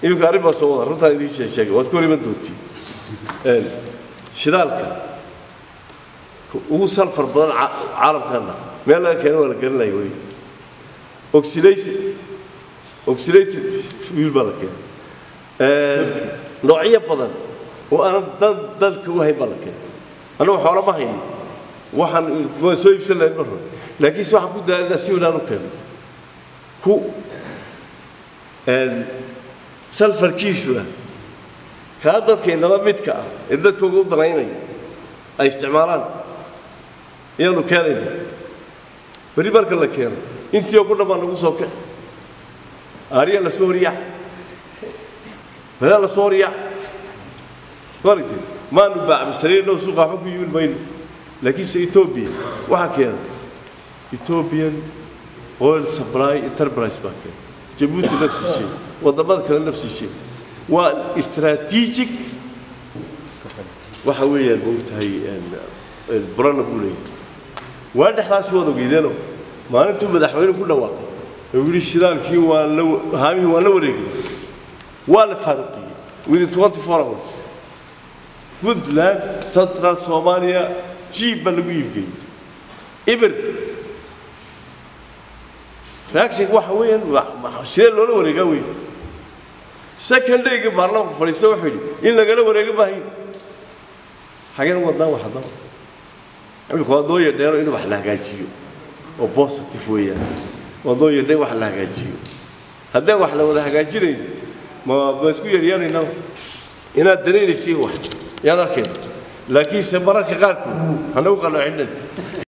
iminka arrin baa soo wada runtaan idiin shee- sheegay waad ka hor iman doontiin Een, shidaalka ugu salfar badan ca- caalamkana meel laga keeno waa la garanaya weli oxidate oxidated fuel baa la keenay Een, noocyo badan oo aanan dan dalka u hayn baa la keenay annagu xoolo ma hayno waxaan waan soo iibsan lahayn mar hore laakiinse waxaan ku daalinaa si wanaan u keeno ku een, salfarkiisuna kaa dadka inala midka ah ee dadkooga u danaynaya ay isticmaalaan ayaanu keenayna berri marka la keeno intii oo ku dhan baa nagu soo kici aariya la soo horiyaac balaa la soo horiyaac maaragtay maanu baacbistarayno suuqa waxba ku yimin mayno laakiinse etoobiya waxaa keena ethiopian oil supply enterprise baa keena jabuuti nafsi shay waddamada kale nafsi shay waa strategic waxa weeyaan maogtahay burana buu leeyahay waa dhexdaasi waad ogeydeeno maalintuu madaxweyne ku dhawaaqay oo yidhi shidaalkii waa la haamihii waan la wareegnay waa la faaruqiyey within 24 hours puntland central soomaaliya jiib baa lagu iibgeeyey ibir reaction waxa weeyaan waa- waa- sidee loola wareegaa wey second dayga baarlamaanku fadhiista wuxuu yidhi in lagala wareega maahayn xageen wadaan wax haddaba imika waa doo yadheeno in wax la hagaajiyo oo positive weeyaan waa doo yadheen wax la hagaajiyo haddaan wax la wada hagaajinayn ma ma isku yaryaanaynaa inaad danaynaysiin wax yaan arkayna laakiinse mararka qaarkood hanagu qaloocinad